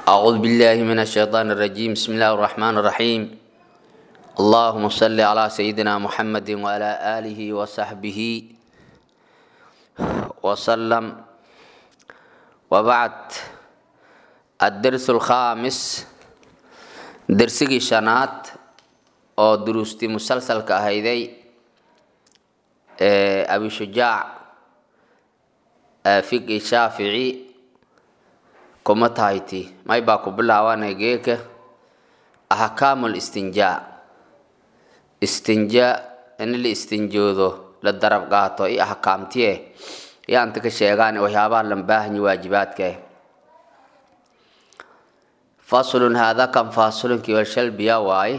أعوذ بالله من الشيطان الرجيم بسم الله الرحمن الرحيم اللهم صل على سيدنا محمد وعلى آله وصحبه وسلم وبعد الدرس الخامس درسي شنات oo duruustii musalsalka ahayday ee abi shujaac fiqi shaafici kuma tahayti may baa ku bilaabanay geeka axkaamu listinjaa istinjaa in la istinjoodo la darab qaato i axkaamtiye yaanta ka sheegaan waxyaabaha lan baahanyi waajibaadka faslun haada kan faasulunkii walshalbiya waaye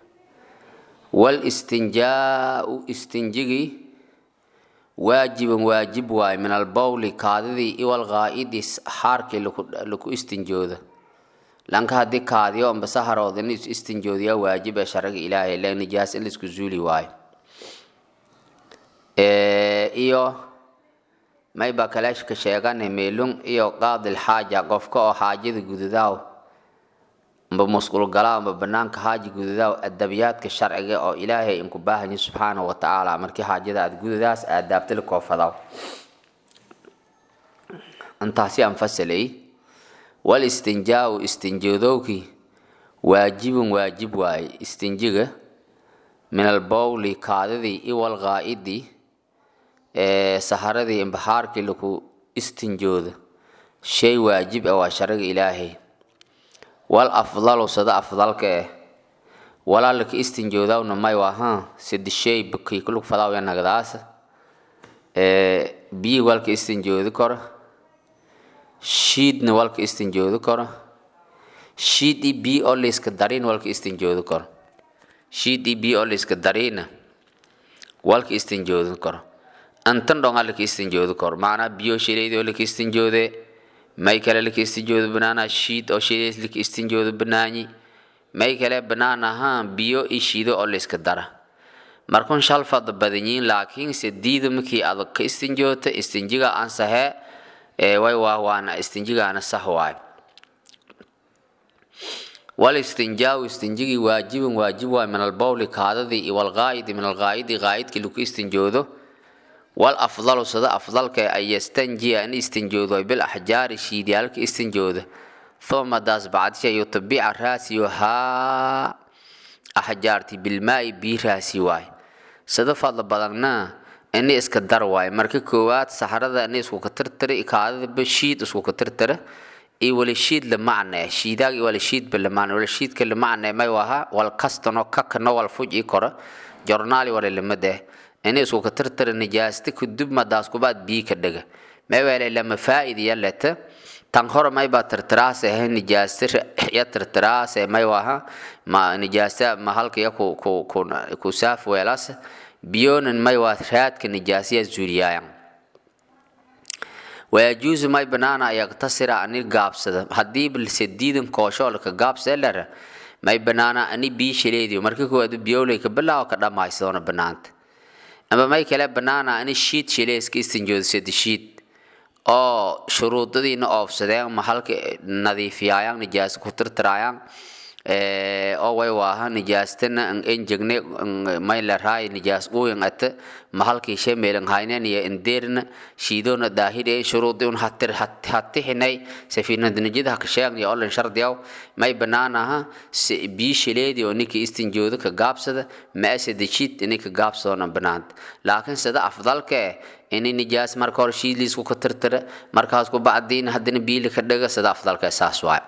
walistinjaau istinjigii waajibun waajib waaye min albowli kaadidii iwalqaa'idi xaarkii laku istinjooda lanka haddii kaadiyo amba saharooda in istinjoodiyaa waajib ee sharaga ilaahay le nijaas in laisku zuuli waayo iyo mayba kaleeshka sheegane meelung iyo qaadil xaaja qofka oo xaajada gududaaw amba musqulgalaa amba banaanka haaji gududaaw adabiyaadka sharciga oo ilaahay inku baahanya subxaana wa tacaala markii xaajada aad gududaas aadaabtali koofadaw intaasi aan fasalay wal istinjaau istinjoodowkii waajibun waajib waaye istinjiga min albowli kaadidii iwal qaa'idii ee saharadii imbaxaarkii laku istinjooda shay waajib ah waa shariga ilaahay wal afdalu sada afdalka eh walaalaka istinjoodawna may waha sidi shay bukii kulug fadawya nagdaas biyi walka istinjoodi karo shiidna walka istinjoodi karo shiid i biyi oo layska darin walka istinjoodi karo shiid i biyi oo layska darina walka istinjoodi karo antan dhonga laka istinjoodi karo macnaa biyo shilaydi oo laka istinjoode may kale laka istinjoodo banaana shiid oo shidays laka istinjoodo banaanyi may kale banaan ahaan biyo i shiido oo layska dara markun shal fada badanyiin laakiin se diida markii adag ka istinjoota istinjiga ansahe way waa waana istinjigaana sax waay wal istinjaaw istinjigii waajibun waajib waay min albowli kaadadii iyo walqaa'idi min alqaa'idi qaa'idkii laku istinjoodo wal afdalu sada afdalka an yastanjiya in istinjoodo bil axjaari shiidyaalka istinjooda uma daas bacdisha yutabica raasiyo haa axjaarti bilmaa'i bii raasi waay sada fadla badanna ini iska dar waay marka koowaad saxarada ini isku ka tirtira kaadadaba shiid isku ka tirtira iyo wali shiid la macne shiidaag iyo wali shiidba la macne wali shiidka la macne may waha wal kastano kakano wal fuj i kora jornaali wala lamade ini isku ka tirtira nijaasta kudub madaas kubaad bii ka dhaga may wala lama faa'id ya leta tan hore may baa tirtiraas ahe nijaasta ya tirtiraas may waha ma nijaasta ma halka ya ku ku ku ku saaf weelas biyonan may waa raadka nijaasiya zuuliyaayan wayajuusu may banaana yaqtasira ani gaabsada haddii balse diidan kooshoolka gaabseelera may banaana ani bii shileediyo marka koowaad biyowley ka bilaawo ka dhammaysadoona banaanta ama may kale banaana ani shiid shileeska istinjoodsada shiid oo shuruudadiina oofsadeen ma halka nadiifiyaayaan nijaasa ku tirtiraayaan oo way waaha nijaastana enjegne may la raay nijaas uyan ata mahalkii shemeelan haynen iyo endeerna shiidona daahir ee shuruudi un hatir hatixinay safiinada nijida haka sheegni olan shardiyaw may banaanaha bii shileedi oo ninka istinjooda ka gaabsada ma asada shiid inay ka gaabsadona banaanta laakiin sida afdalka eh ini nijaas marka hore shiidliisku ka tirtira markaas ku bacdiin haddana biili ka dhaga sida afdalka saas waay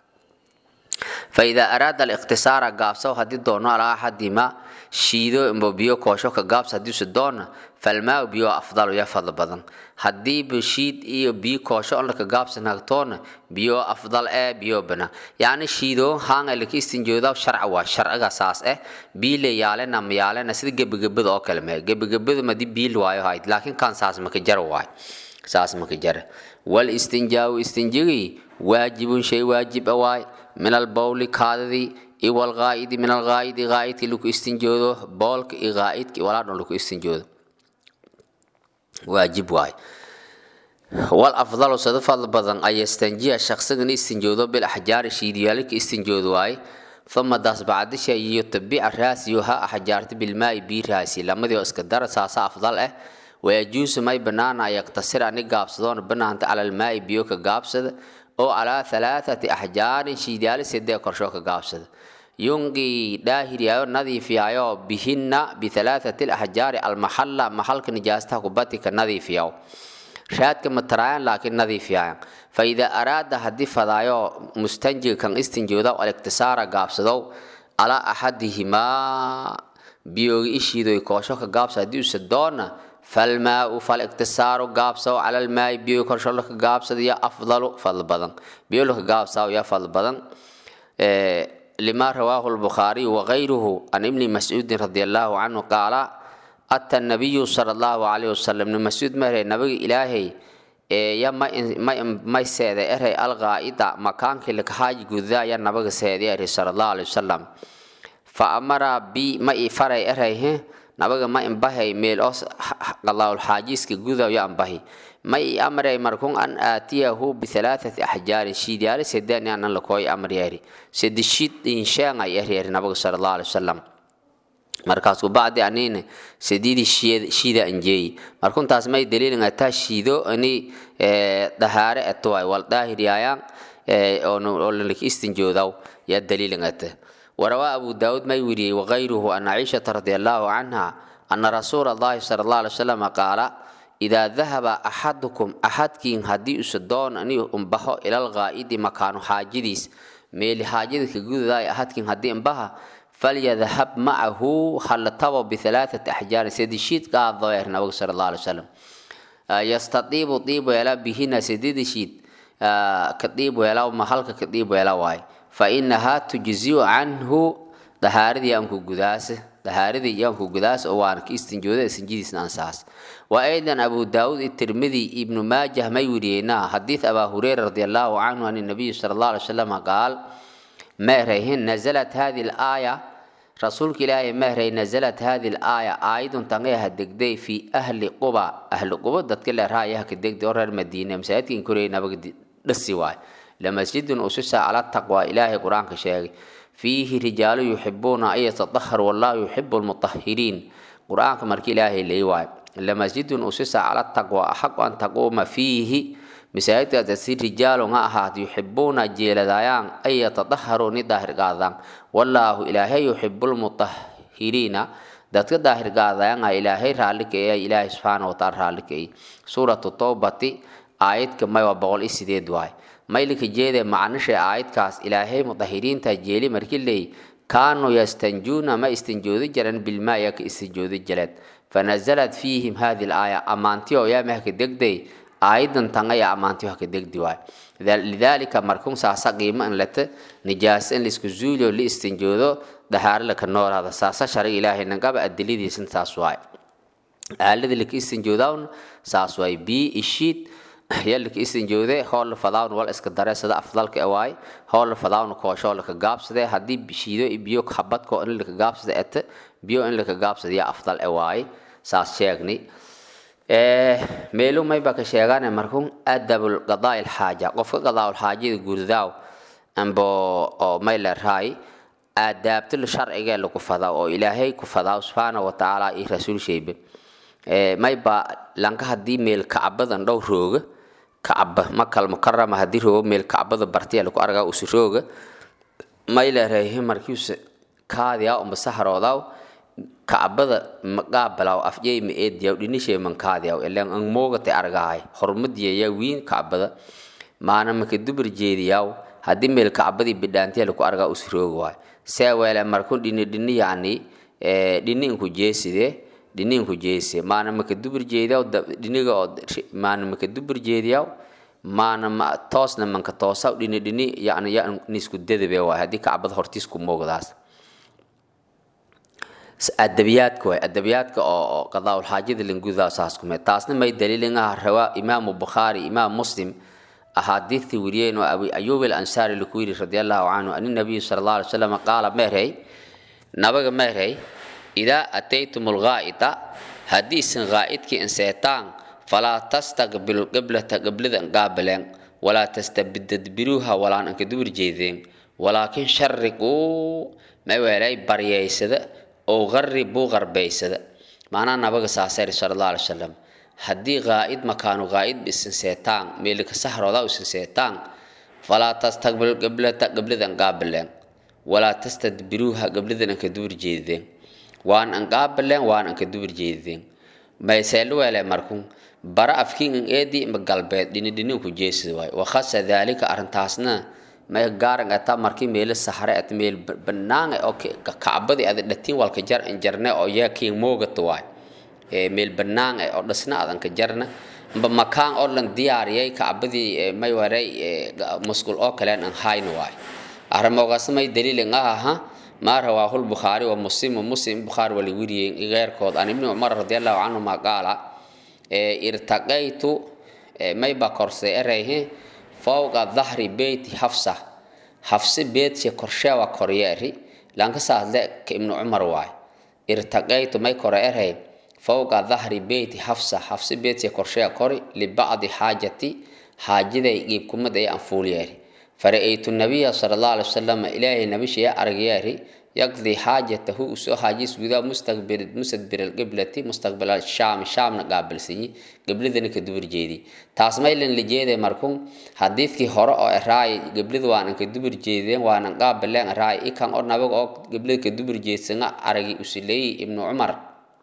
فإذا أراد الاقتصار قابسو هدي دونو على أحدهما شيدو إمبو بيو كوشو كقابس هدي سدون فالماء بيو أفضل يفضل بدن هدي بشيد إيو بيو كوشو أنك قابس نغتون بيو أفضل إيه بيو بنا يعني شيدو هان اللي استنجو داو شرع وا شرع أساس إيه بيلي يالي نم يالي نسيد جب جب دو كلمة جب جب ما دي بيل واي هايد لكن كان ساس مكجر واي ساس مكجر والاستنجاء استنجي واجب شيء واجب واي من البول كاددي iyo walqaa'idi min alqaa'idi qaa'idkii lagu istinjoodo boolka iyo qaa'idkii walaadhan lagu istinjoodo waajib waay wal afdalu sada fadl badan ay yastanjiya shaqsigan istinjoodo bil axjaari shiidiyaalka istinjoodo waaye uma daas bacdisha iyo tabica raasiyo ha axjaarta bilmaai bii raasi lamadii oo iska dara saasa afdal ah wayajuusu may banaana yaktasir ani gaabsadoona banaanta cala almaai biyo ka gaabsada oo calaa halaathati axjaarin shiidiyaali sedee korshoo ka gaabsada yunqii dhaahiriyaayo nadiifiyaayo bihinna bihalaathati alaxjaari almaxalla maxalka nijaastaha kubati ka nadiifiyaw raadka mataraayan laakiin nadiifiyaayan faidaa araada haddii fadaayo mustanjiga kan istinjooda aliktisaara gaabsadow calaa axadihimaa biyooga ishiidoy koosho ka gaabsa haddii usa doona falmaau faliktisaaru gaabsaw cala almaai biyo korsho laka gaabsada ya afdalu fadl badan biyo laka gaabsaw ya fadl badan lima rawaahu lbukhaariyu wagayruhu can ibni mascuudin radi allahu canhu qaala ata nabiyu sala allahu calayhi wasalam ibni mascuud mahere nabiga ilaahay ya may seede eray alqaa'ida makaankii lakahaaji gudaa ya nabiga seede eri sala allahu alayhi wasalam fa amara bi ma i faray eray he nabaga ma imbahay meel os qalaawul xaajiiska gudaw ya ambahi ma i amray markun an aatiyahu bihalaathati axjaarin shiidyaali sedani anan lakooy amryeri sedishid insheengay eryeri nabaga sala allahu alai wasalam markaasku bacdi anine sedidi shiida anjeeyi markuntaas may daliilin ataa shiido ani dahaare atuway wal daahiryaayaan oo lanaka istinjoodaw yaa daliilin ata وروى أبو داود ما يوري وغيره أن عائشة رضي الله عنها أن رسول الله صلى الله عليه وسلم قال إذا ذهب أحدكم أحد كين هدي أسدون أني أنبه إلى الغائد مكان حاجديس ميل حاجدك جود ذا أحد كين هدي أنبه فليذهب معه خلطه بثلاثة أحجار سيد الشيت قال ظاهر نبي صلى الله عليه وسلم يستطيب طيب ولا بهنا سيد الشيت كطيب ولا محلك كطيب ولا واي fainahaa tujziu canhu dahaaradii aanku gudaas dahaaradii iyaanku gudaas oo waana ka istinjooda sinjidiisna ansaas wa aydan abu daawud itirmidi ibnu maajah may weriyeenaa xadiid abaa hureyra radi allahu canhu an nabiyi sala allah alay wasalam qaal meerayhin nazalat hadi laaya rasuulka ilaahay meeray nazalat hadi laaya aayadun tangayaha degday fi ahli quba ahli quba dadka leerhaayaha ka degday oo reer madiina masaajidkan koreyay nabaga dhasi waay lamasjidun usisa cala taqwa ilaahay qur-aanka sheegay fiihi rijaalu yuxibuuna an yatadaharu wallahu yuxibu lmutahiriin qur-aanka marki ilaahay leey waayo lamasjidun usisa cala taqwa axaqu an taquuma fiihi masaajidkaas si rijaalu ha ahaat yuxibuuna jeeladayaan an yatadaharuu ni daahirgaadaan wallaahu ilaahay yuxibu lmutahiriina dadka daahirgaadayanga ilaahay raalikeeya ilaahay subxaana wataala raalikeey suuratu towbati aayadka may waa boqol iyo sideed waay maylika jeede macnisha aayadkaas ilaahay mudahiriinta jeeli markii leey kaanuu yastanjuuna ma istinjoodi jiran bilmaa yaa ka istinjoodi jireed fanazalat fiihim hadi laaya ammaantiyo yaa mahka degday aayadan tangaya ammaantiyo haka degdi waay lidaalika markun saasa qiimo in lata nijaasa in laisku zuuliyo la istinjoodo dahaare laka noolaada saasa shariga ilaahay nagaba adiladiisan saas waay aalada laka istinjoodawna saas waay bii ishiid yalika istinjoode hoolla fadawn wal iska dareesada afdalka ewaay hoolla fadawn koosho laka gaabsade haddii shiido biyo habadko in laka gaabsada ete biyo in laka gaabsada yaa afdal ewaay saas sheegni meelu mayba ka sheegane markun adabul qadaa ilxaaja qofka qadaa xaajada gurdaaw ambo oo may leeraay aadaabtul sharciga lagu fadaa oo ilaahay ku fadaa subxaana wa tacaala iyo rasuul sheybe mayba lanka haddii meel kacbadan dhow rooga kacba makal mukarama haddii roogo meel kacbada bartiya lagu argaa usi rooga may leerahay markiisa kaadiyaa umba saharoodaw kacbada maqaabalaw afjey ma eediyaw dhinishee mankaadiyaw ilan ang moogate argahay hormadiyayaa wiin kacbada maana maka dubur jeediyaw haddii meel kacbadii bidhaantiya lagu argaa usi rooga waay see weele markun dhini dhini yacni dhini inku jeesidee dhiniinku jeese maana maka dubur jeediyaw dhiniga oo maana maka dubur jeediyaw maana ma toosna manka toosaw dhini dhini yani ya nisku dadabe waay haddii kacbada hortiisku moogdaas adabiyaadka waay adabiyaadka oo qadaawul xaajada lingudaa saas kume taasna may daliilin ah rawaa imaamu bukhaari imaam muslim axaadiidtii weriyeen oo abi ayuub al ansaari laku yidhi radi allahu canhu ani nabiyu sala allah alay wasalam qaala meerhay nabaga meerhay idaa ataytum lgaa'ita haddiisan gaa'idkii inseetaan falaa tastaqbilu qiblata qiblada qaabileen walaa tastabidadbiruuha walaan anka dubur jeedeen walaakin shariquu may weelay baryaysada oo qaribuu qarbaysada macnaha nabaga saasayr sala allah alay wasalam haddii qaa'id makaanu qaa'id isin seetaan meelika sahrooda isin seetaan falaa tastaqbilu qiblata qibladan qaabileen walaa tastadbiruuha qibladan anka dubur jeedeen waan an qaabileen waan anka dubur jeedeen mayseelu weele markun bara afkiin an eedii ima galbeed dhinidhinin ku jeesida waay wakhasa daalika arrintaasna may gaaran ata markii meelo sahre at meel banaanga oo kacbadii ada dhatiin walka jar an jarne oo yaa kiin moogata waay meel banaan oo dhisna adan ka jarna mba makaan oo lan diyaariyay kacbadii may waray musqul oo kaleen an hayna waay arrimogaas may daliilin ah aha ما رواه البخاري ومسلم ومسلم بخاري والوري غير كود عن ابن عمر رضي الله عنهما قال ارتقيت ما بكرسي اريه فوق ظهر بيت حفصة حفصة بيت كرشا وكورياري لانك سألت ابن عمر واي ارتقيت ما كور اريه فوق ظهر بيت حفصة حفصة بيت كرشا كوري لبعض حاجتي حاجة يجيب كمد اي انفولياري فرأيت النبي صلى الله عليه وسلم إلهي النبي شيء أرجياري يقضي حاجته وسو حاجيس وذا مستقبل مستدبر القبلة مستقبل الشام الشام نقابل سني قبل ذلك دبر جيدي تاسمي لن لجيدي مركم حديث كي هراء راي قبل ذا وانا كدبر جيدي وانا قابل لن راي إكان أو نبغ أو قبل كدبر جيد سنة أرجي أسلي ابن عمر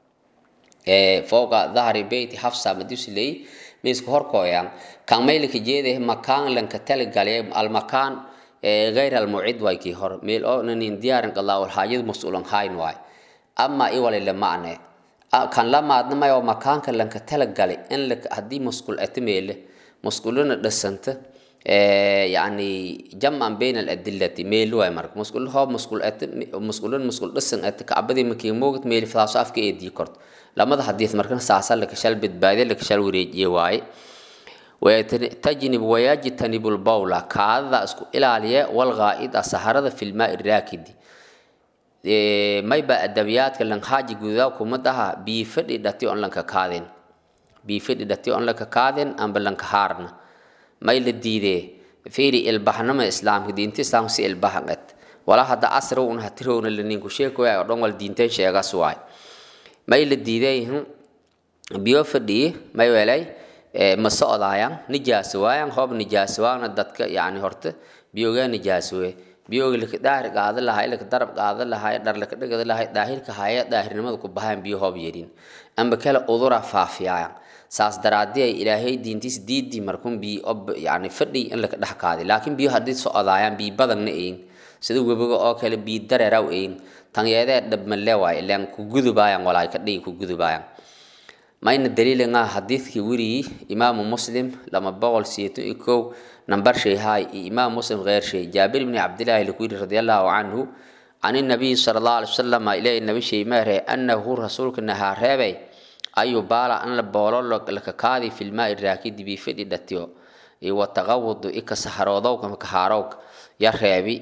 فوق ظهر بيت حفصة مدوسلي miisku horkooyaan kan maylka jeeday makaan lanka talagalay almakaan غير الموعد واي كي هور ميل او نين ديارن قلا والحاجة مسؤولن هاين واي اما اي ولا لما انا كان لما ادنا ما يوم مكان كان لنك تلقالي ان لك هدي مسؤول اتميل مسؤولون دسنت يعني جمعا بين الأدلة ميل واي مرك مسؤول هو مسؤول أت مسؤولون مسؤول دسن أت كعبدي مكي موجت ميل فلاسو أفك إيدي كرت لما ده حديث مركنا ساسا لك شال بتبادل لك شال وريج يواي ويتجنب ويجتنب البولة كذا اسكو إلى عليه والغائد السهرة في الماء الراكد ما يبقى الدبيات كلن حاجة جوذا كمدها بيفرد دتي أن لنك كاذن بيفرد دتي أن لك كاذن أم بلنك هارنا ما يلديده فيري البحنما إسلام دين تسلام سي البحنت ولا هذا أسر ونها ترون اللي نينكو شيكو يا رون والدين تشيغا سواي ما يلديده بيوفدي ما يولي ma socdaayaan nijaas waayaan hoob nijaas waana dadka yani horta biyogaa nijaas we biyoga laka daahir qaada lahay laka darab qaada lahay dhar laka dhagada lahay daahirka haya daahirnimada ku bahaan biyo hoob yerin amba kale udura faafiyaayan saas daraadii ay ilaahay diintiis diidii markun biyo ob yani fadhi in laka dhex qaaday laakiin biyo haddii socdaayaan biyo badanna eyin sida webiga oo kale biyo dareeraw eyin tanyeedee dhabmalle waay ilaan ku gudubaayaan walaay ka dhigi ku gudubaayaan mayna daliilin ah xadiidkii weriyey imaamu muslim lama boqol siyeetan iyo kow nambar shay haay iyo imaam muslim غير shay jaabir ibni cabdillaahi laku yidhi radi allahu canhu can الnabiyi sala allahu alay wasalam ilaahi nabi shay meere annahu rasuulka nahaa reebay ayu baala an la boolo lakakaadi fi lmaai raakidi bifidhi dhatiyo iyo wataqawudu ika saharoodowka makahaarowka ya reebi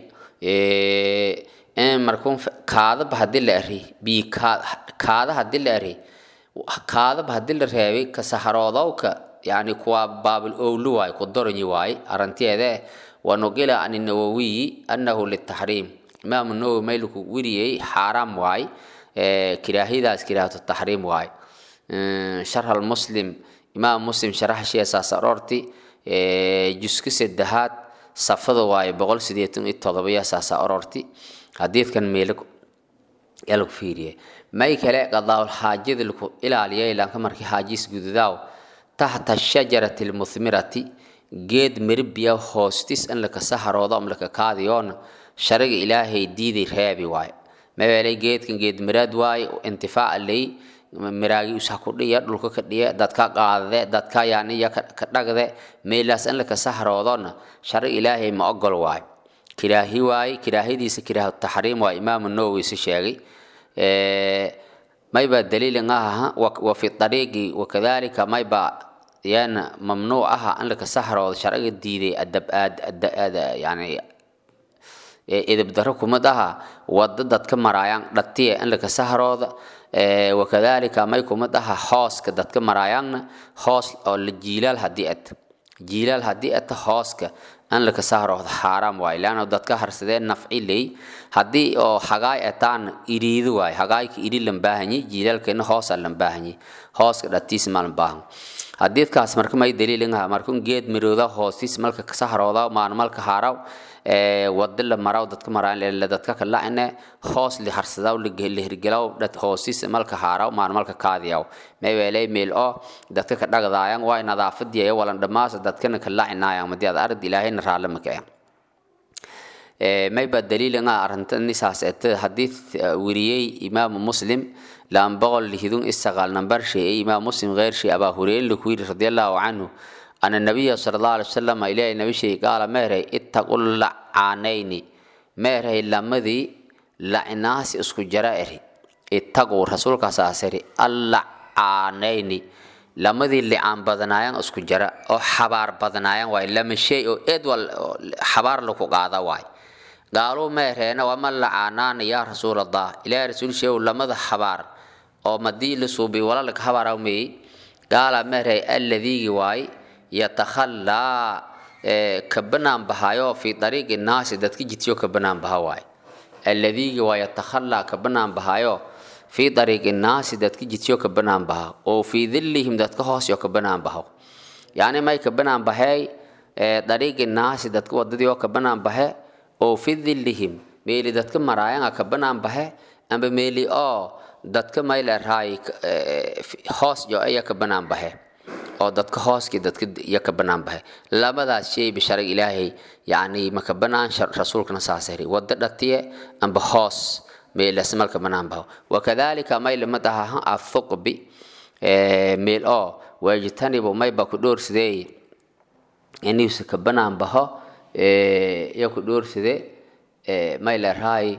markun kaadaba hadii la eri bi kaada hadii la eri kaadaba hadii la reebay ka saharoodowka yani kuwa baabil owlu waay ku doranyi waay arantiyeede wanugila an nawawiyi annahu litaxriim imaamu nawowi mayluku weriyey xaaraam waay kiraahidaas kiraahatu taxriim waay sharh almuslim imaam muslim sharaxashiya saas aroorti juska saddexaad safada waaye boqol sideetan iyo todobayo saasa aroorti xadiidkan meelo yaa lagu fiiriye may kale qadaawul xaajada laku ilaaliya ilaanka markii xaajiis gududaaw taxta shajarati lmuthmirati geed miribiya hoostis in laka saharoodo am laka kaadiyoona shariga ilaahay diiday reebi waaye mabeelay geedkan geed miraad waaye intifaaca lay miraagi usa ku dhiya dhulka ka dhiya dadka qaadade dadka yaaniya ka dhagde meelaas in laka saharoodona shariga ilaahay ma ogol waaye kiraahi waaye kiraahidiisa kiraahu taxriim waa imaamu nawowi si sheegay mayba daliilin aha wa fi ariiqi wakadalika mayba yana mamnuuc aha in laka sahroodo sharciga diiday adab aad yani edeb daro kuma dhaha wada dadka maraayaan dhatiya in laka sahrooda wakadalika may kuma dhaha hooska dadka maraayaanna hoos oo la jiilaal haddii at jiilaal haddii ata hooska in laka sahrooda xaaraam waay leanna dadka harsadeen nafci ley haddii oo hagaay ataan iriidi waay hagaayka iri lan baahanyi jiilaalkeena hoosa lan baahanyi hooska dhatiis malan baahan hadiidkaas marka may daliilinha markun geed mirooda hoostiis malka sahrooda maalmalka haaraw wada la maraw dadka maraan dadka kalacine hoos li harsadaw la hirgelaw dad hoostiis malka haaraw maalmalka kaadiyaw meweelay meel oo dadka ka dhagdaayan waay nadaafadiya walan dhamaasa dadkana kalacinayan madi ad arad ilaahayna raalamaka mayba daliilinga arintanisaas ete hadii weriyey imaamu muslim لان بغل لهدون استغال نمبر شيء إمام مسلم غير شيء أبا هريرة لكوير رضي الله عنه أن النبي صلى الله عليه وسلم إليه النبي شيء قال مهري اتقوا اللعانين مهري لمذي لعناس اسكو جرائري اتقوا رسول كساسري اللعانين لمذي اللي عن بدنايان اسكو جراء أو حبار بدنايان واي لما شيء إدوال حبار لكو قاضا واي قالوا مهرينا وما لعانان يا رسول الله إلى رسول شيء لمذا حبار oo madii la suubiy walaalka habarawmey gaala meeray alladii waay yatakhallaa ka banaan bahayo fi dariiqi naasi dadka jidsiyo ka banaan baha waay alladii waa yatakhallaa ka banaan bahayo fi dariiqi naasi dadka jidsiyo ka banaan baha oo fi dhillihim dadka hoosyo ka banaan baho yani may ka banaan bahay dariiqi naasi dadka wadadii oo ka banaan bahe oo fi dhillihim meeli dadka maraayanga ka banaan bahe amba meeli oo dadka mayleerahay hoos yo iya ka banaan baxe oo dadka hooskii dadka iya ka banaan baxe labadaas shay bisharag ilaahay yacni maka banaan rasuulkana saasari wada dhatiye amba hoos meelas malka banaan baho wakadalika may lama dhaha athuqbi meel oo waajitanibu mayba ku dhoorsidee inuusa ka banaan baho iya ku dhoorside may leerahay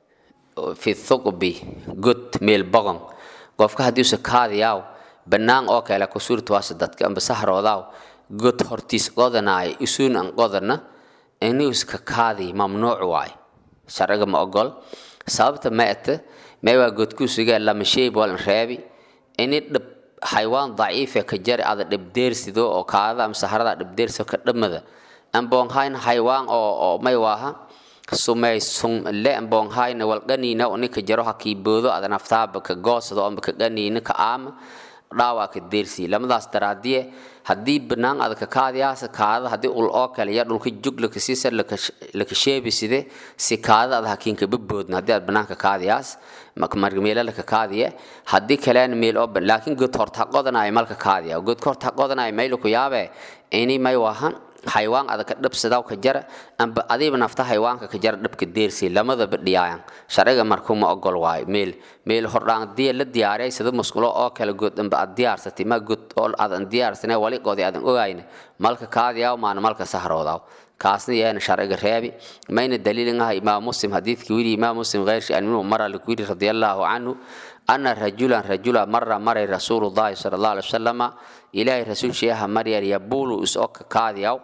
fi thuqbi god meel boqon qofka haddiise kaadiyaaw bannaan oo kale ku suurtawaasa dadka amba sahroodaw god hortiis qodanaay isuun an qodana inuuska kaadi mamnuuc waay sharciga ma ogol sababta ma ete may waa godkuusuga lama sheey boolan reebi ini dhib xaywaan daciife ka jari ada dhibdeersido oo kaadada ama sahrada dhibdeersido ka dhamada amboonhayn xaywaan oo oo may waaha sumay sun le bonghayna wal ganina oni ka jaro hakiboodo ada naftaaba ka goosado amba ka ganina ka aama dhaawa ka deersi lamadaas daraadiye haddii banaan ada ka kaadiyaasa kaadada haddii ul oo kale ya dhulka jug laka siisa laka sheebi side si kaadada ada hakiinka baboodna haddii aad banaanka kaadiyaas marmeela laka kaadiye haddii kaleena meel oo laakiin god horta qodanaya malka kaadiya god horta qodanaya mayla ku yaabe ini may wahan xaywaan adaka dhabsadaw ka jara amba adiiba nafta xaywaanka ka jara dhabka deersi lamadaba dhiyaayan sharciga markuu ma ogol waayo meel meel hordhaan diya la diyaariyay sida musqulo oo kale good amba aad diyaarsatay ma good oo aadan diyaarsane wali qoodi aadan ogayne malka kaadiyaw maana malka sahroodaw kaasna yaana sharciga reebi mayna daliilin ah imaam muslim xadiidkii wili imaam muslim gheyrshi an minhu mara likwiri radiallahu canhu ana rajulan rajula mara maray rasuulullahi sala allahu alai wasalama ilaahay rasuulshiyaha maryar yabulu isoo ka kaadiyaw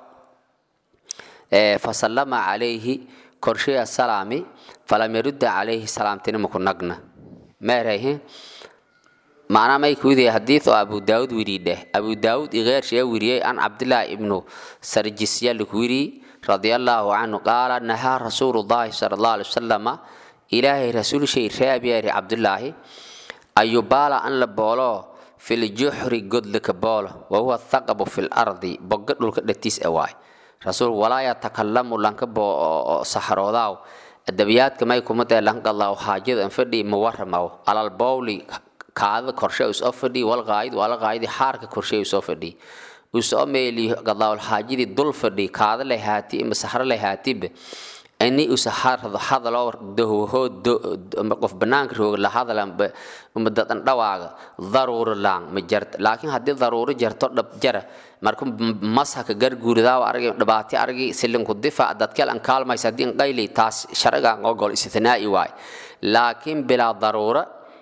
fasallama calayhi korsheya salaami falam yarudda calayhi salaamtina maku nagna meerayhe macnaa may kuwidaya xadiid oo abu daawud wiri dheh abu daawud igeershiya wiriyey an cabdillaahi ibnu sarjisya likwiri radiallahu canhu qaala nahaa rasuulullahi sala allahu alai wasalama ilaahay rasuulshay reabyari cabdullaahi ayubaala an la boolo filjuxri godlika boolo wahuwa thaqabu fi lardi boga dhulka dhatiis e waay rasuul walaa yatakalamu lanka saxroodaaw adabiyaadka may kumadee lanqadlaaw haajada an fadhi muwaramaw alal bowli kaada korshe usoo fadhi walqaayid wala qaayidi xaarka korshe usoo fadhi usoo meeli gadlaawal haajidii dul fadhi kaada lay haati ima saxro lay haatibe ini usa hadaloo dahwahoo qof banaanka rooga la hadalan uma dadan dhawaaga daruuro laang ma jarta laakiin haddii daruuro jarto dhab jara marka mashaka garguuridaawa argi dhibaati argi silinku difaac dadkel an kaalmaysa haddii qayli taas sharcigan ogol istithnaa'i waay laakiin bilaa daruuro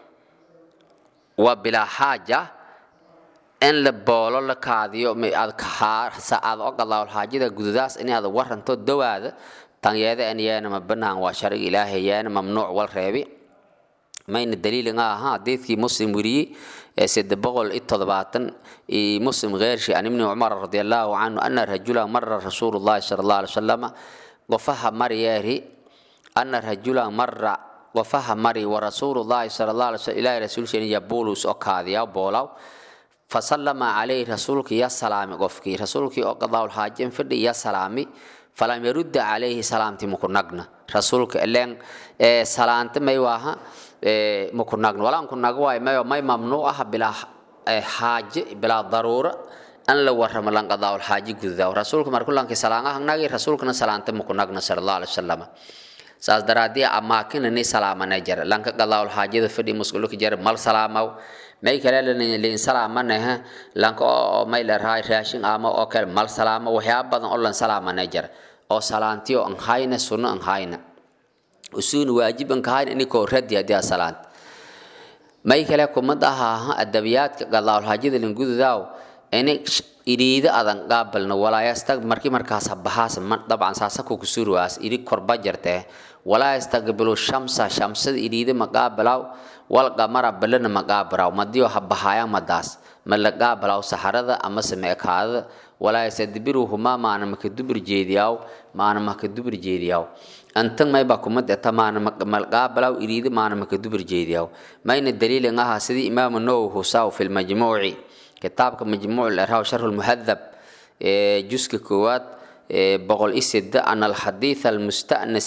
waa bilaa xaaja in la boolo la kaadiyo aad aad ogalaawal xaajada gududaas in aad waranto dawaada tan yeeda an yeena ma banaan waa sharciga ilaahay yeena mamnuuc wal reebi mayna daliil nga aha hadiidkii muslim weriyey ee sede boqol iyo toddobaatan iyo muslim keyrshi an ibni cumar radi allahu canhu ana rajula mara rasuulu llahi sala allahu alay wasalama qofaha maryeeri ana rajula mara qofaha mari wa rasuulu llahi sala allah alay slam ilahi rasuulsheena yabulus oo kaadiya boolaw fasallama calayhi rasuulkii ya salaami qofkii rasuulkii oo qadaawlxaajin fadhi ya salaami falam yarudda calayhi salaamti mukunagna rasuulka ileen salaanta may waaha mukunagna walaan kunag waay mayo may mamnuuc ah bilaa xaaje bilaa daruura an la warramo lan qadaawlxaaji gudaw rasuulka markulankii salaangahangnagi rasuulkana salaanta mukunagna sala allah alay wasalama saas daraadii amaakinani salaamana jara lanka qadaawlxaajada fadhi musqulka jara mal salaamaw may kale lin salaamanaha lanka oo may larahay raashin ama oo kale mal salaama waxyaaba badan oo lan salaamana jara oo salaantiyo an hayna sunno an hayna usuun waajib an kahayna inikoo radi haddii a salaant may kale kumad ahaaha adabiyaadka qadaawlxaajada lingududaaw ini iriida adan qaabalna walaayastag markii markaas bahaas dabcan saasako kusuruwaas iri korba jirtee walaa yastaqbilu shamsa shamsada iriida maqaabalaw wal qamara balana maqaabaraw madiyo habahaya madaas ma la qaabalaw saxarada amase meekaadada walaa yastadbiruhumaa maana maka dubur jeediyaw maana maka dubur jeediyaw antan mayba kumad eta maana malqaabalaw iriida maana maka dubur jeediyaw mayna daliilin ahaa sidii imaamu nawowi husaw fi lmajmuuci kitaabka majmuuc laraw sharh lmuhadab juska koowaad boqol i sida ana alxadiitha almustanas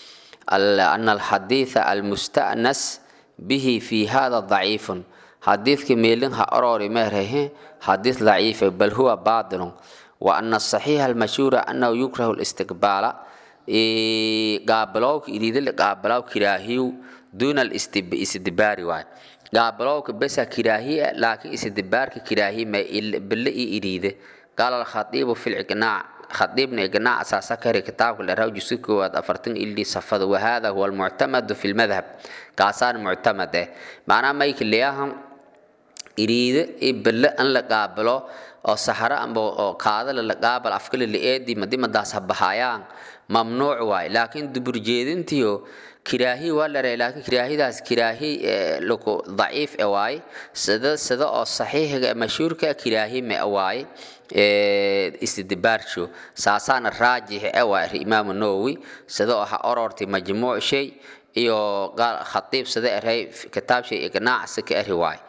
ana alxadiitha almustanas bihi fi hada daciifun xadiidka meelin ha orori meerhehe xadiid daciifa bal huwa baatilun wa ana asaxiixa almashhuura anahu yukrahu listiqbaala qaabalowka iriidala qaabalow kiraahiyu duuna alistidbaari waay qaabalowka besa kiraahiya laakiin istidbaarka kiraahi ma bille i iriide qaala alkhatiibu fi liqnaac khatiibna iqnaac asaasa kari kitaabka laraw juska koowaad afartan ili safada wahada huwa almuctamadu fi lmadhab kaasaan muctamad eh macnaa mayka leeyahan iriide i bille an la qaabalo oo saxaro amba oo kaadala la qaabal afkale la eedi madimadaas ha bahayaan mamnuuc waay laakiin duburjeedintiyo kiraahi waa la laakiin kiraahidaas kiraahi loko daciif e waay sida sida oo saxiixiga mashhuurka kiraahi me waay istidbaarsho saasaana raajix e waay imaamu nawowi sida oo ha orortay majmuuc shay iyo khatiib sida eray kitaab shay ignaac sika eri waay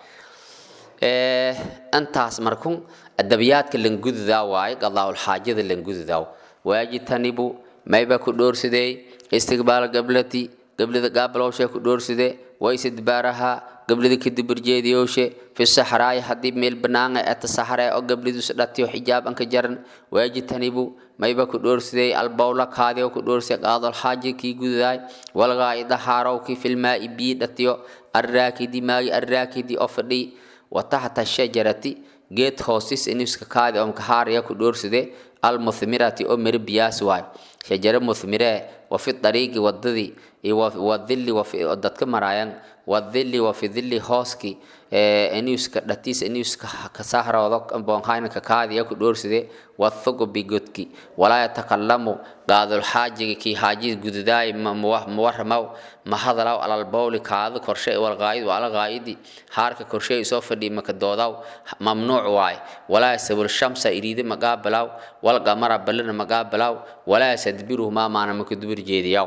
intaas markun adabiyaadka langududaa waaye qadaawlxaajada langududaa waajitanibu mayba ku dhoorsadey istiqbaal gablati gablida qaabalowshe ku dhoorsadee waysidbaaraha gablida kadiburjeediyowshe fi saxraayi haddii meel banaanga eta saxree oo gablidus dhatiyo xijaab anka jaran waajitanibu mayba ku dhoorsadey albowla kaadiyo ku dhoorse qaadolxaaji kii gududaay walgaa'ida haarowkii filmaa'i bii dhatiyo arraakidi maagi arraakidi oo fadhi wataxta shajarati geed hoostis iniska kaadi oo kahaaraya ku dhoorsade almuthmirati oo miri biyaas waay shajare muthmiree wafi dariiqi wadadii wadili dadka maraayan wadili wafi dili hooski iniuska dhatiis iniuska kasahroodo boonhaynaka kaadiya ku dhoorsade wathugubi godki walaa yatakalamu qaadulxaajiga kii haajid gududaay mawaramaw mahadalaw alalbowli kaada korshe walqaayid alaqaayidi haarka korshe soo fadhi maka doodaw mamnuuc waay walaa yasabul shamsa iriide maqaabalaw walqamara balana maqaabalaw walaa yasadbiruhumaa maana maka dubur jeediyaw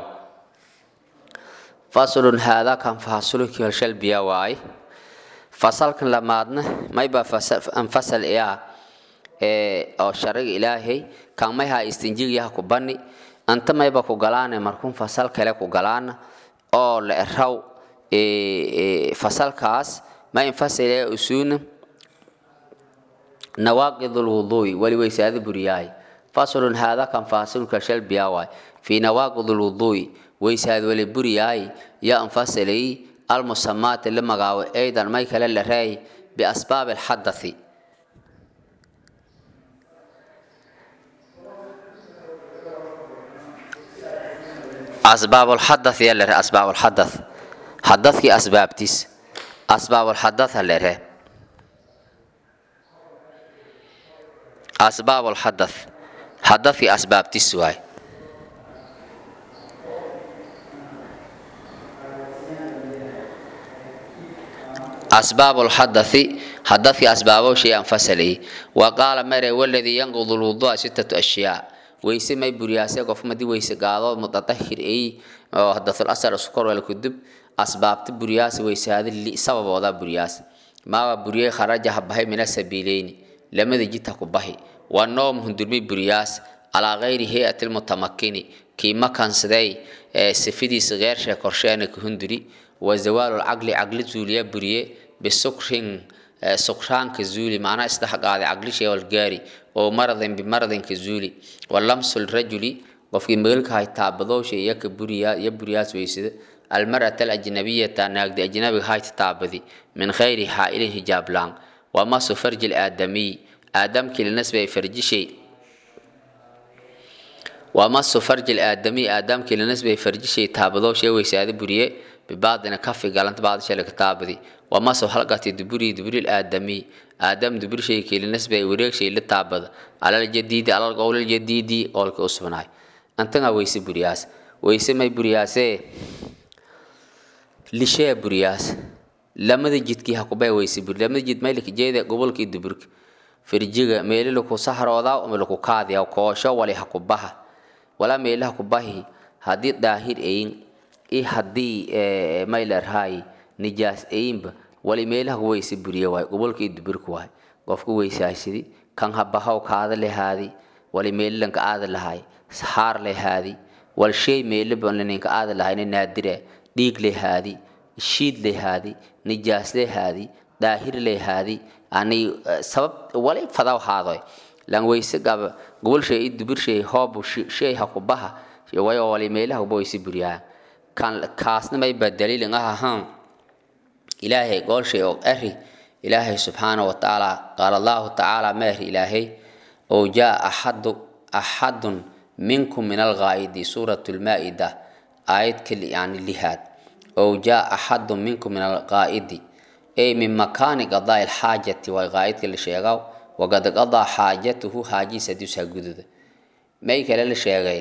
faslun haadaa kan fahasulki halshalbiya waay fasalkan lamaadna mayba anfasal iyaa oo shariga ilaahay kan mayha istinjigiyaha ku bani anta mayba ku galaane markun fasal kale ku galaana oo la eraw fasalkaas ma infasile usuuna nawaaqid lwuduui wali weysaada buriyahay faslun haadaa kan fahasulka halshalbiya waay fii nawaaqid lwuduui weysaad wali buriyahay yaa anfasilay almusamaati la magaabo aydan may kale la reey biasbaab alxadathi asbaab alxadath yaa la re asbaab alxadath xadadkii asbaabtiis asbaab alxadatha la re asbaab alxadath xadadkii asbaabtiis waay asbaab lxadathi hadadki asbaabo shay aan fasalay wa qaala mare waladii yanqudu lwudua sitatu ashyaa weyse may buriyaase qof madii weyse gaado mutatahir ay oo hadathul asar sukor wal kudub asbaabta buriyaas weysaada li sababooda buriyaas maawa buriyay kharaja habahay mina sabiileyni lamada jita ku bahi waa noom hundurmi buriyaas calaa gayri hay-ati lmutamakini kii makansaday sifidiisa geersha korsheena ka hunduri wa zawaalu lcaqli caqli zuuliya buriye bisukrin sukraanka zuuli macnaa isdhexqaaday caqlishay walgaari oo maradin bimaradinka zuuli wa lamsu lrajuli qofkii magalka hay taabadowsha iyo ka buriya iyo buriyaas weysada almar'ata alajnabiyata naagdi ajnabiga hayta taabadi min khayri xaa'ilin hijaab laan wa masu farji laadamiy aadamkii lanasbay farjishay wa masu farji laadamiy aadamkii lanasbay farjishay taabadowsha weysaada buriye bibaadina kafi galanta baadisha laga taabadi wa masu halqati duburi duburi laadamiy aadam duburshay kiilinasbay wareegshay la taabada alal jadiidi alal qowlal jadiidi qowlka u sugnaay antanga weyse buriyaas weyse may buriyaasee lishee buriyaas lamada jidkii hakubay weyse buri lamada jid maylika jeeda gobolkii duburka firjiga meeli laku sahroodaa ama laku kaadiya koosho wali hakubaha walaa meeli hakubahi haddii daahir ayin i haddii maylarhaay nijaas ayinba wali meelaha ku weyse buriya waay gobolkii duburka waay qofka weysaasidi kan habahaw kaada lehaadi wali meelilanka aada lahaay saxaar lehaadi wal shay meelibaninka aada lahayna naadire dhiig lehaadi shiid lehaadi nijaas lehaadi daahir lehaadi ani sabab wali fadaw haadoy lan weyse gaba gobol shay i dubur shay hoob shay hakubaha wayo wali meelaha kuba weyse buriyaa kan kaasna may ba daliilin ah ahaan ilaahay goolshay oo eri ilaahay subxaana wa tacaala qaala allahu tacaala meeri ilaahay oo jaa axadu axadun minkum min alghaa'idi suurat lmaa'ida aayad kali yani lihaad oo jaa axadun minkum min alghaa'idi ay min makaani qadaa ilxaajati waa ghaa'idka la sheegaa waqad qadaa xaajatuhu xaajiis hadiisu ha gududa may kale la sheegay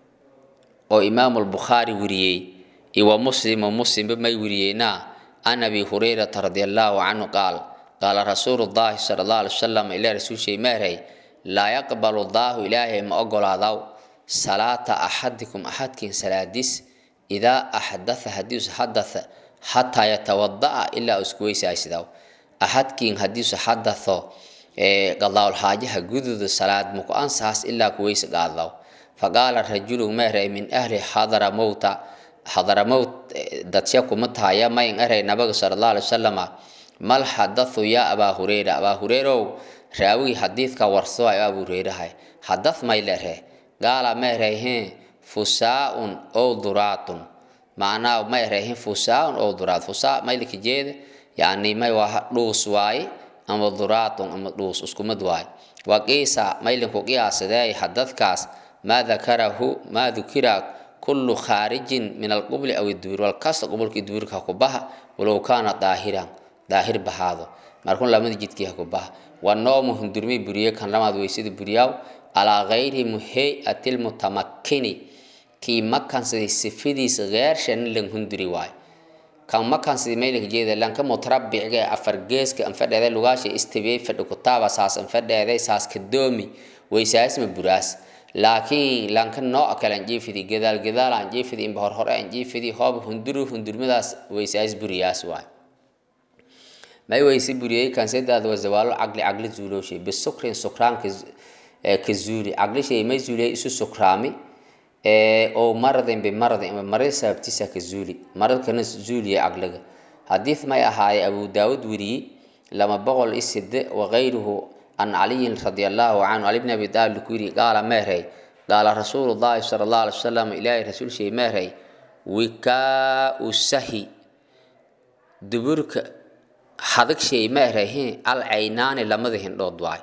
oo imaamu lbukhaari weriyey iwa muslimu muslimba may weriyeynaa can abi hurayrata radi allahu canhu qaal qaala rasuulu llahi sala allah alay wasalam ilaa rasuulshay meeray laa yaqbalu llaahu ilaahay ma ogolaadaw salaata axadikum axadkiin salaadis idaa axdatha hadiisu hadatha xataa yatawada'a ilaa isku weysaasidaw axadkiin hadiisu hadatho qadaawlxaajaha gududa salaad muku ansaas ilaa kuweysa qaaddaw faqaala rajulu meeray min ahli xadara mowta xadaramowt dadsya kuma tahaya mayn eray nabaga sala allah alay wasalama mal xadathu yaa abaa hureyra abaa hureyrow raawigii xadiidka warso ay abuu hureyrahay xadath may lere gaala ma erayheen fusaaun ow duraatun macnaa ma erayheen fusaaun ow duraat fusaa maylika jeeda yani may waa dhuus waaye ama duraatun ama dhuus iskumad waaye waqiisa maylinku qiyaasadee xadadkaas maa dakarahu maa dukira kullu khaarijin min alqubli aw idubur walkasta qubulkii duburka hakubaha walow kaana daahiran daahir bahaado markun lamada jidkii hakubaha waa noomu hundurmay buriye kan lamaad weysada buriyaaw calaa gayri muhey-ati lmutamakkini kii makansaday sifadiisa geershan lan hunduri waay kan makansaday maylanka jeeda lanka mutarabicga afar geeska anfadheeday lugaasha istibiyey fadhi kutaaba saas anfadheeday saas kadoomi weysaasma buraas laakiin lanka nooc kale anjiifidi gadaal gadaal anjiifidi inba horhore anjiifidi hoob hunduru hundurmadaas weysaas buriyaas waay may weyse buriyey kansedaada waa zawaalo caqli caqli zuulooshay bisukrin sukraanka ka zuuli caqlishay may zuuliyay isu sukraami oo maradin bimaradin ama marad sababtiisa ka zuuli maradkana zuuliya caqliga xadiid may ahaaye abu daawud weriyey lama boqol i side wakayruhu can caliyin radi allahu canhu cali bni abi taalib ku yiri qaala meerey qaala rasuulu llahi sala allah alay wasalam ilaahay rasuul shay meerey wikaau sahi duburka hadag shay meereyhin al caynaani lamada hindhood waay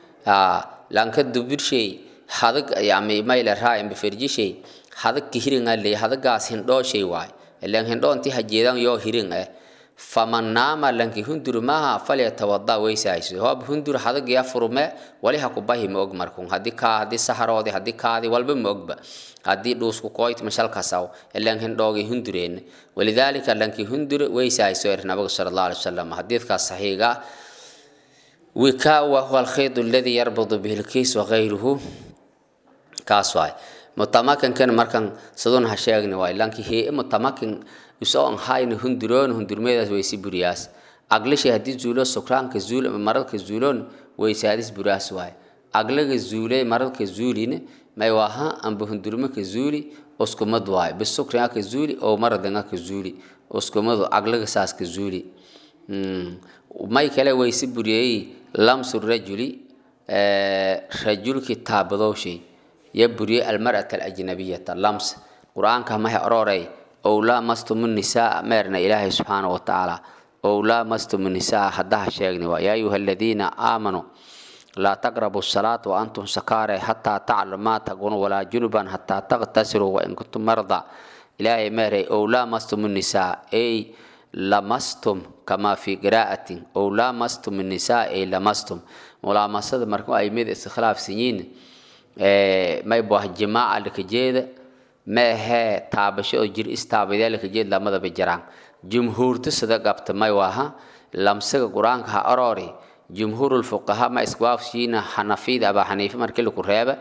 lanka dubur shay hadag yami mayle raa imbaferji shay hadag kihiringa ley hadagaas hindhoo shay waay ilan hindhoo inti hajeedan yoo hirin eh faman naama lanki hundur maaha falyatawada weysayso hoob hundur hadagiya furume wali ha ku bahi ma og markun hadii kaa hadii saharoodi hadii kaadi walba ma ogba hadii dhuusku kooyt mashalkasaw ilan hindhoogi hundureen walidaalika lanki hundur weysayso er nabiga sala allahu alai wasalam xadiidkaas saxiiga wikaa wa huwa alkhayd alladii yarbudu bihi lkiis wagayruhu kaas waay mutamakinkan markan sidun ha sheegni waay lanki hee mutamakin isoo an hayna hunduroon hundurmeedaas weysi buriyaas aglishay haddii zuulo sukraanka zuul maradka zuuloon weysaadis buraas waay aglaga zuule maradka zuulin may waha amba hundurmaka zuuli uskumad waay bisukriaka zuuli oo maradangaka zuuli uskumadu aglaga saaska zuuli may kale weysi buriyey lamsu rajuli rajulki taabadowshay ya buriyey almar'ata alajnabiyata lams qur-aanka mahe ororey ow laamastumu nisaa meerna ilaahay subxaana wa tacaala ow laamastumu nisaa haddaha sheegni waa yaa ayuha aladiina aamanuu laa taqrabu salaata wa antum sakaare xataa taclamu maa taqunu walaa junuban xataa taqtasiruu wain kuntum marda ilaahay meeray ow laamastumu nisaa ey lamastum kamaa fi qiraa'atin ow lamastum nisaa ey lamastum mulaamasada marka ay mid iskhilaafsan yihiin may buah jimaaca lakajeeda ma ahee taabasho oo jir istaabadaa lakajeed lamadaba jiraan jumhuurta sida qabta may waha lamsaga qur-aanka ha aroori jumhuurulfuqaha ma iswaafshiina xanafiyada abaa xaniife markii laku reeba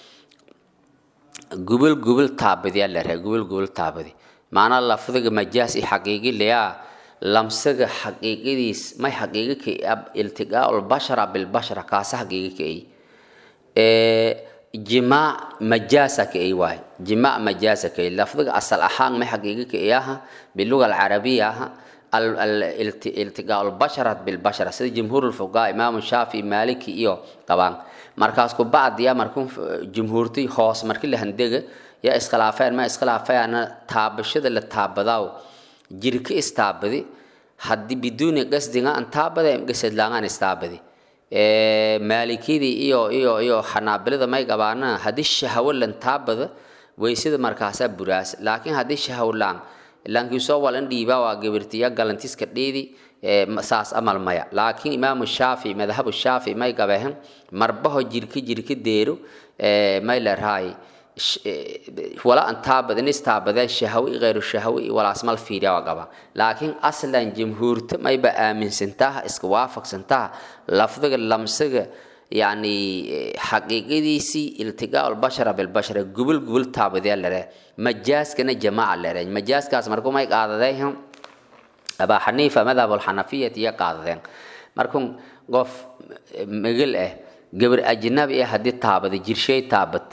gubal gubal taabadiyaa la reeba gubal gubal taabadi maanaa lafdiga majaas i xaqiigi layaa lamsaga xaqiiqadiis may xaqiiqi ka iltiqaa lbashara bilbashara kaasa xaqiiqi ka ay jimaac majaasa ka ay waay jimaac majaasa ka ay lafdiga asal ahaan may xaqiiqi ka ay aha biluga alcarabiya aha iltiqaa lbashara bilbashara sida jumhuur lfuqaa imaamu shaafi maaliki iyo qabaan markaas ku bacdiya markuu jumhuurtii hoos markii la handega yaa iskhilaafeen ma iskhilaafayana taabashada la taabadaaw jirka istaabadi haddii biduuni qasdiga an taabada gasadlaangaan istaabadi maalikidii iyo iyo iyo xanaabilada may qabaana haddii shahawo lan taabada weysada markaasaa buraas laakiin haddii shahawo laan laankiisoo walan dhiibaa waa gabirtiya galantiska dheedi saas amal maya laakiin imaamu shaafi madhabu shaafi may qabehen marbaho jirka jirka deero may lerahay wala an taabadin istaabadeen shahawi غayru shahawi walaasmal fiiriya waa qaba laakiin aslan jamhuurta mayba aaminsantaha iska waafaqsantaha lafdiga lamsiga yani xaqiiqadiisii iltiqaa lbashara bilbashara gubul gubul taabadee lere majaaskana jamaaca lere majaaskaas markuu may qaadadeen abaa xaniifa madhab alxanafiyat iyo qaadadeen markuu qof megel ah gabar ajnabi ah haddii taabada jirshay taabad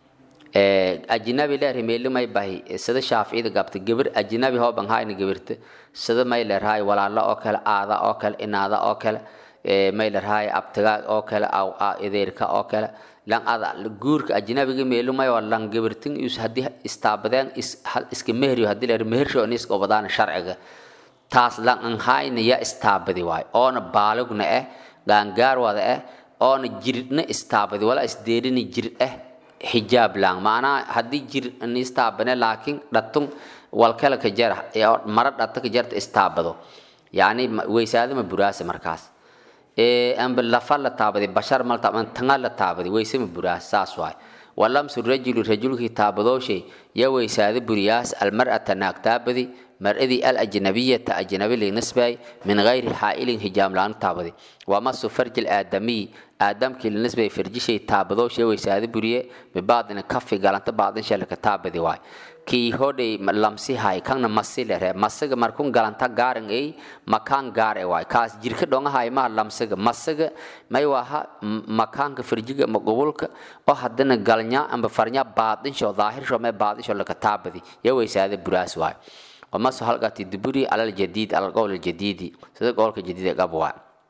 ajnabi leer meelimay bahi sida shaaficida gabta gabar ajnabi hooban hayna gabarta sida may leerhay walaalo oo kale aada oo kale inaada oo kale may leerhay abtiga oo kale ideerka oo kale lan ada guurka ajnabiga meelumay oo lan gabartin is hadii istaabadeen iska mehriyo hadii leer mehersho nis gobadaan sharciga taas lan an hayna ya istaabadi waay oona baalugna eh gaangaar wada eh oona jiridna istaabadi wala isdeerini jirid eh xijaab lang maanaa haddii jir nistaabane laakiin dhatun walkala ka jara mara dhata ka jarta istaabado yani weysaadama buraase markaas amba lafa la taabadi bashar mal taaban tanga la taabadi weysama buraas saas waay walamsu rajulu rajulkii taabadooshay ya weysaada buriyaas almar'ata naag taabadi mar'adii alajnabiyata ajnabi linisbay min gayri xaa'ilin hijaam laanu taabadi wamasu farji aadamiy aadamkii linisbay farjishay taabadooshay weysaada buriye bibaadina kafi galanta baadin shalaka taabadi waay kii hodhay lamsi hay kanna masi lere masiga markun galanta gaaran ay makaan gaar e waay kaas jirka dhonga hay ma lamsiga masiga may waha makaanka farjiga magobulka oo hadana galnya amba farnya baadin sho daahir sho me baadin sho laka taabadi ya weysaada buraas waay ومسح حلقة الدبري على الجديد على القول الجديد صدق قولك الجديد قبوا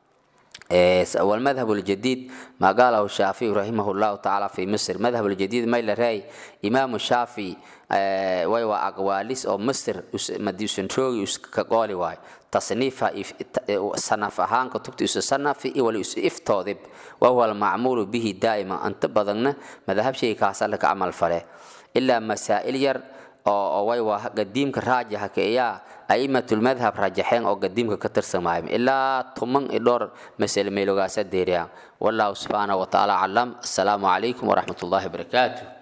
والمذهب الجديد ما قاله الشافعي رحمه الله تعالى في مصر مذهب الجديد ما راي إمام الشافعي ويوا أقواليس أو مصر مدي سنتروي كقولي واي تصنيف صنف هان كتبت يصنف ولا يفتوذب وهو المعمول به دائما أنت بدنا مذهب شيء كاسلك عمل فله إلا مسائل ير oo way waa qadiimka raajaxa keeyaa aimatulmadhab rajaxeen oo qadiimka ka tirsamaayo ilaa tuman i dhowr masale meelogaasa deeriya wallahu subxaanahu watacaala aclam assalaamu calaykum waraxmat ullahi wabarakaatuh